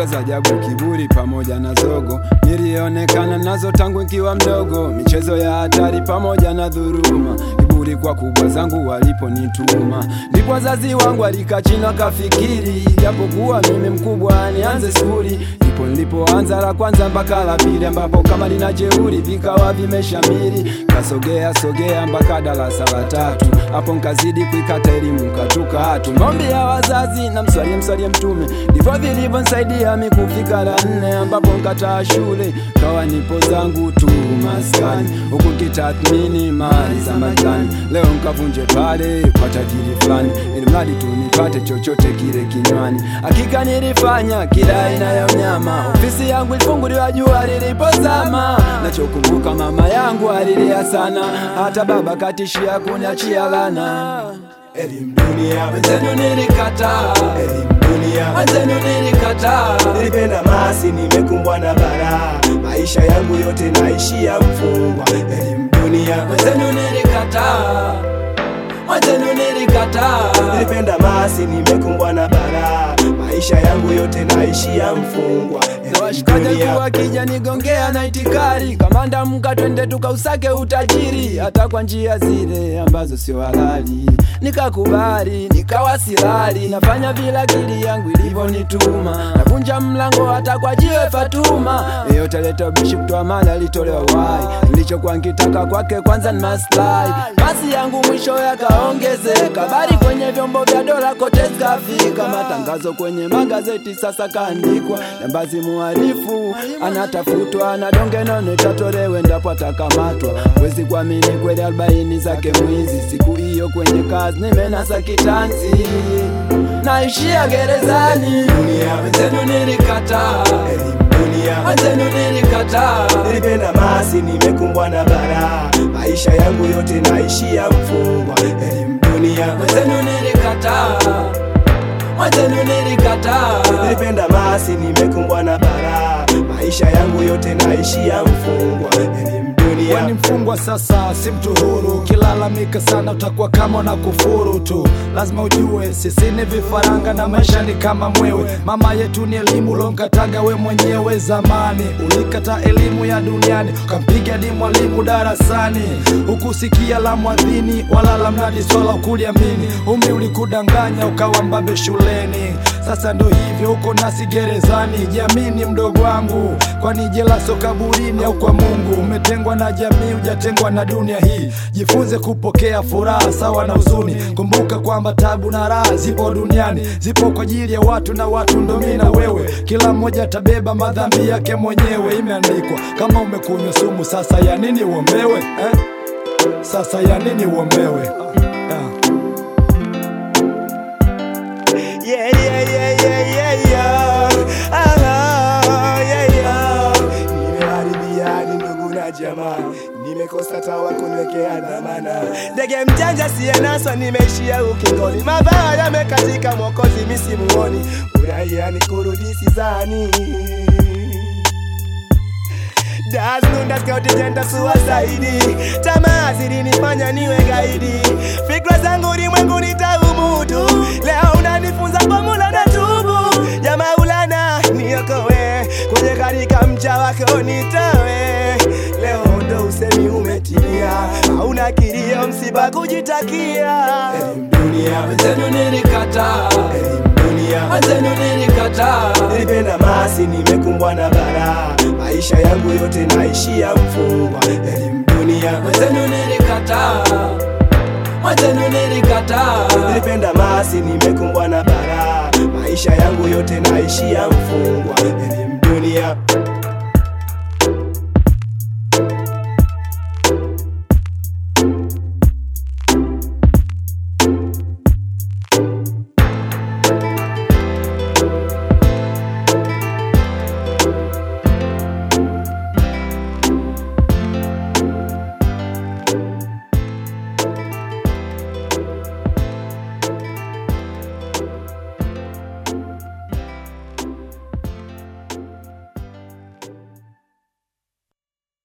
za ajabu, kiburi pamoja na zogo, nilionekana nazo tangu nikiwa mdogo, michezo ya hatari pamoja na dhuruma, kiburi kwa kubwa zangu waliponituma, ndipo wazazi wangu alikaa chini wakafikiri, japokuwa mimi mkubwa nianze skuli, ndipo nilipoanza la kwanza mpaka la pili, ambapo kama lina jeuri vikawa vimeshamiri, kasogea sogea mpaka darasa la tatu, hapo nkazidi kuikata elimu nkatuka hatu, maombi ya wazazi na mswalie mswalie Mtume, ndivyo vilivyonsaidia mi kufika la nne, ambapo nkataa shule kawa nipo zangu tu maskani, huku nkitathmini mali za majani, leo nkavunje pale kwa tajiri fulani, ili mradi tu nipate chochote kile kinywani. Hakika nilifanya kila aina ya unyama, ofisi yangu ilifunguliwa jua lilipozama. Nachokumbuka mama yangu alilia sana, hata baba katishia kuniachia lana. Elimu dunia, Wenzenu nilikataa, elimu dunia, wenzenu nilikataa. nilipenda masi, nimekumbwa na balaa, maisha yangu yote naishia mfungwa. Elimu dunia, Wenzenu nilikataa, wenzenu nilikataa. nilipenda masi, nimekumbwa na balaa, maisha yangu yote naishia mfungwa. Na Elimu washikaji dunia, kuwa kija nigongea na itikari kamanda mka twende tukausake utajiri hata kwa njia zile ambazo sio halali nikakubali nikawa silali nafanya vile akili yangu ilivyonituma navunja mlango hata kwa jiwe Fatuma yeyote leta bishi kutoa mali alitolewa wai nilichokuwa nkitaka kwake kwanza ni maslahi basi yangu mwisho yakaongezeka bali kwenye vyombo vya dola kote zikafika matangazo kwenye magazeti sasa kaandikwa jambazi muhalifu anatafutwa na donge nono itatolewe ndapo atakamatwa wezi kuamini kweli arobaini zake mwizi siku hiyo kwenye kazi nimenasa kitanzi naishia gerezani Dunia. wenzenu nilikataa elimu dunia, wenzenu nilikataa nilipenda masi, nimekumbwa na balaa, maisha yangu yote naishia mfungwa. Elimu dunia, wenzenu nilikataa wenzenu nilikataa nilipenda masi, nimekumbwa na balaa, maisha yangu yote naishia mfungwa. Elimu dunia, Wewe ni mfungwa sasa, si mtu huru. Ukilalamika sana utakuwa kama na kufuru tu. Lazima ujue sisi ni vifaranga na maisha ni kama mwewe. Mama yetu ni elimu, ulonkataga we mwenyewe zamani. Ulikata elimu ya duniani, ukampiga di mwalimu darasani. Hukusikia la mwadhini wala la mnadi swala ukuliamini. Umri ulikudanganya ukawa mbabe shuleni. Sasa ndo hivyo uko nasi gerezani. Jamini mdogo wangu, kwani jela so kaburini au kwa Mungu? Umetengwa na jamii, hujatengwa na dunia hii. Jifunze kupokea furaha sawa na huzuni. Kumbuka kwamba tabu na raha zipo duniani, zipo kwa ajili ya watu na watu ndo mimi na wewe. Kila mmoja atabeba madhambi yake mwenyewe, imeandikwa. Kama umekunywa sumu, sasa ya nini uombewe eh? Sasa ya nini uombewe ah. Yeah, yeah, yeah, yeah, yeah, yeah. Ah, yeah, yeah. Nimeharibia hadi ndugu na jamaa, nimekosa tawa kuniwekea dhamana. Ndege mjanja siyenaswa, nimeishia ukingoni, mabaya yamekatika, mwokozi misimuoni, uraia ni kurudi sizani Das Nundas County Jenta suicide Tamaa zilinifanya niwe gaidi Fikra zangu ulimwengu nitaumudu Leo unanifunza kwa mula na tubu Ya maulana niokowe Kwenye katika mcha wako nitawe Leo ndo usemi umetimia Hauna kilio msiba kujitakia Elimu dunia wenzenu nilikataa Elimu dunia wenzenu nilikataa Nilipenda masi, nimekumbwa na balaa, maisha yangu yote naishia mfungwa. Elimu dunia, wenzenu nilikataa wenzenu nilikataa nilipenda masi, nimekumbwa na balaa, maisha yangu yote naishia mfungwa. Elimu dunia,